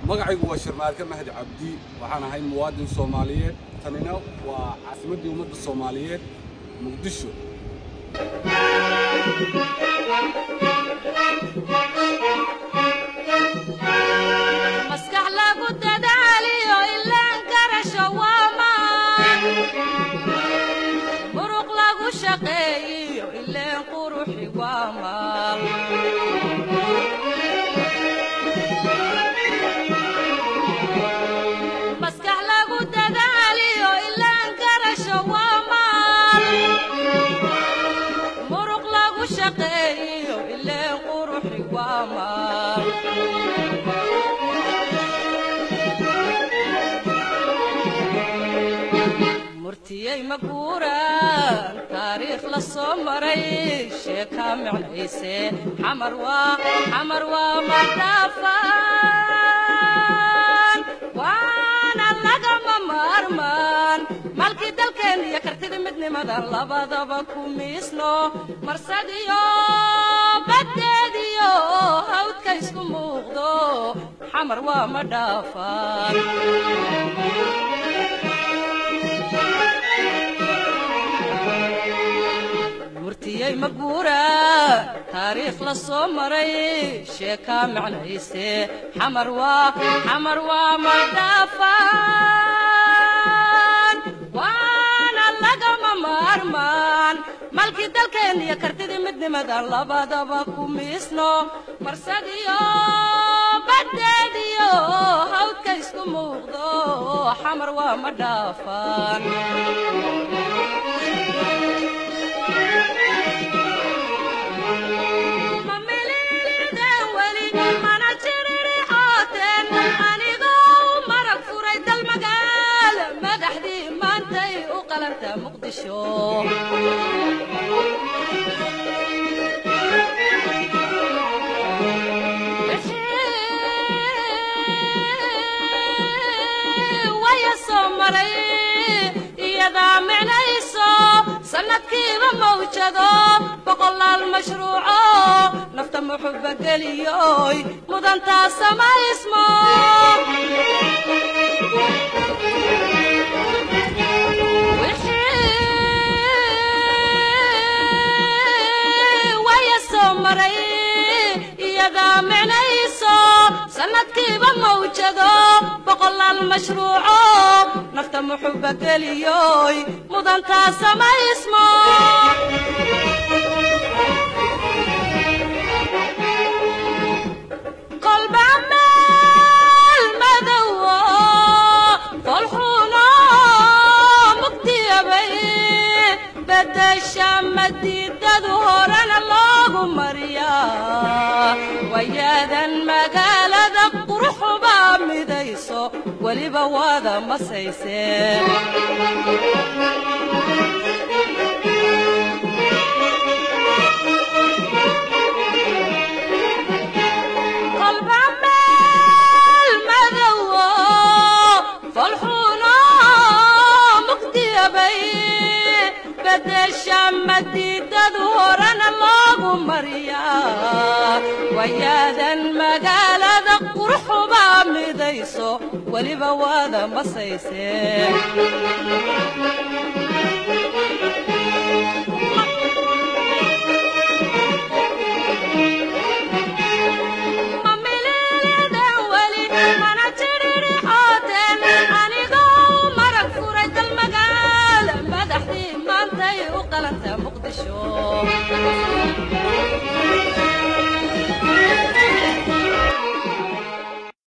magacaygu waa sharmaarka mahdi cabdi waxaan ahay muwaadin soomaaliyeed tanina waa caasimaddii ummadda soomaaliyeed muqdisho maskax lagu dadaaliyo ilaan garasho waa maan muruq lagu shaqeeyiyo ileen quruxi waa maal maskax lagu dadaaliyo ilaan garasho waa maal muruq lagu shaqeeyiyo ileen quruxi waa maal murtiyey maguuraan taariikh la soo maray sheekaa micnayse xamar waa xamar waa madhaafaan waana lagama maarmaan malkii dalkeen iyo kartida midnimadan labadaba ku miisno marsadiyo baddeediyo hawdka isku muuqdo xamar waa madhaafaan murtiyey maguura taariikh la soo maray sheekaa micnayse xamar waa xamar waa madhaafaan waana lagama maarmaan malkii dalkeen iyo kartidii midnimadan labadaba ku miisno marsadiyo baddeediyo hawdka isku muuqdo xamar waa madhaafaan waya soo maray iyadaa micnayso sanadkiiba mawjado boqolaal mashruuco nafta muxuba geliyoy mudantaa samaysmo waya soo maray iyadaa micnayso sanadkiiba mawjado boqolaal mashruuco nafta muxuba geliyoy mudantaa samaysmo kolba meel madowo kolxuno mugdiyabay bedesha madiidadu horena loogu mariyaa wayaadan magaalada quruxubaa midayso weliba waada masayse kolba meel madowo folxuno mugdiyabay bedesha madiidadu horena loogu mariyaa wayaadan magaalada quruxubaa midayso weliba waada masayse mamilidan weli mana jiririxooteen anigoo marag furay dal magaal madaxdii maantay u qalanta muqdisho